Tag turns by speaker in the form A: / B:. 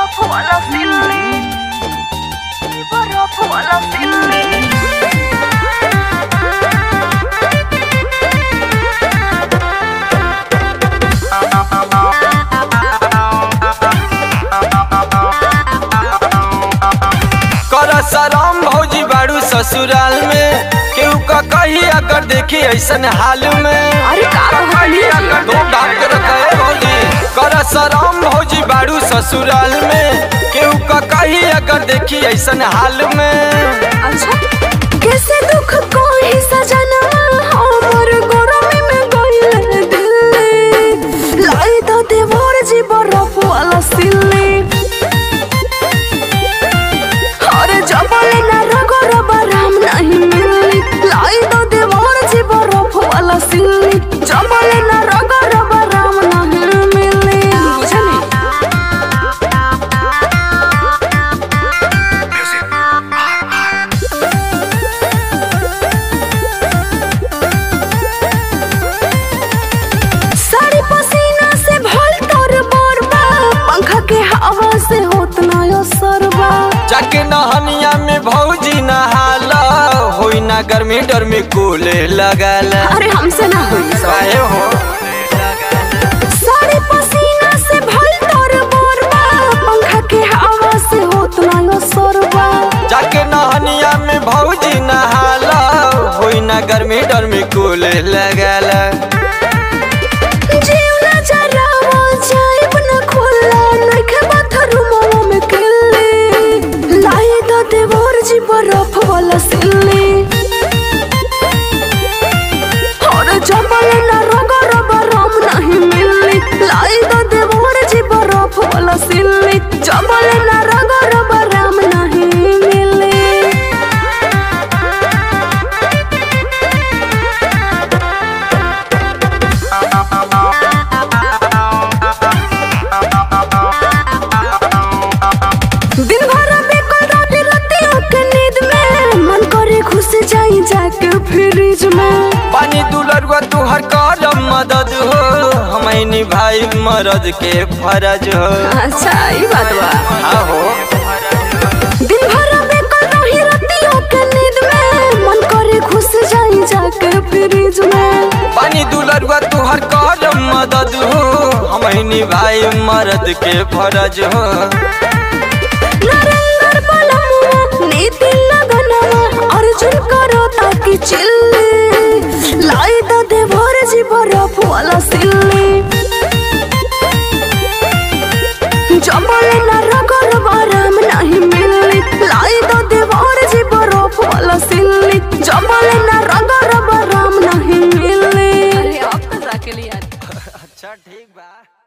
A: barafu ala silli barafu ala silli
B: कर शरम भौजी बाड़ू ससुराल में केहू का कही अगर देखी ऐसन हाल में
A: अरे का कहली
B: अगर दो डॉक्टर कहे भौजी कर शरम भौजी बाड़ू ससुराल में केहू का कही अगर देखी ऐसन हाल में
A: अच्छा कैसे दुख कोई सजना हमर गरमी में गइल दिल लाई तो देवर जी बरफ वाला सिल्ली अरे जबल ना रगड़ बराम नहीं मिली लाई तो देवर जी बरफ वाला सिल्ली जबल ना रगड़ बराम नहीं मिली बुझली साड़ी पसीना से भल तोर बोरबा पंखा के हवा से होत ना यो सरबा
B: जाके नहनिया में भौजी नहाला होई ना गर्मी डर में कूले लगाला
A: अरे हमसे ना होई सब
B: काहे हो
A: साड़ी पसीना से भल तोर बोरबा पंखा के हवा से होत ना यो सरबा
B: जाके नहनिया में भौजी नहाला होई ना गर्मी डर में कूले लगाला
A: जीव ना जरावा जाइब ना खुला नइखे बाथरूम में किल्ली लाई द देवर जी बरफ वाला सिल्ली और जबल ना रगड़ बरम नहीं मिली लाई द देवर जी बरफ वाला सिल्ली जबल ना रगड़ बरम नहीं मिली दिन भर बेकल रात रतियों के नींद में मन करे घुस जाई जाके फ्रिज में
B: पानी दुलरुआ तुहर करम मदद हो हमनी भाई मरद के फरज हो
A: अच्छा ई बात बा
B: आहो
A: दिन भर बेकल रही रतियों के नींद में मन करे घुस जाई जाके फ्रिज में
B: पानी दुलरुआ तुहर करम मदद हो हमनी भाई मरद के फरज हो
A: नरेंद्र बलमुआ नीति लगनवा अर्जुन करो ताकि चिल्ली लाई द देवर जी बरफ वाला सिल्ली जबल न रगड़ बराम नहीं मिली लाई द देवर जी बरफ वाला सिल्ली जबल न रगड़ बराम नहीं मिली अरे अब तो रख लिया
B: अच्छा ठीक बा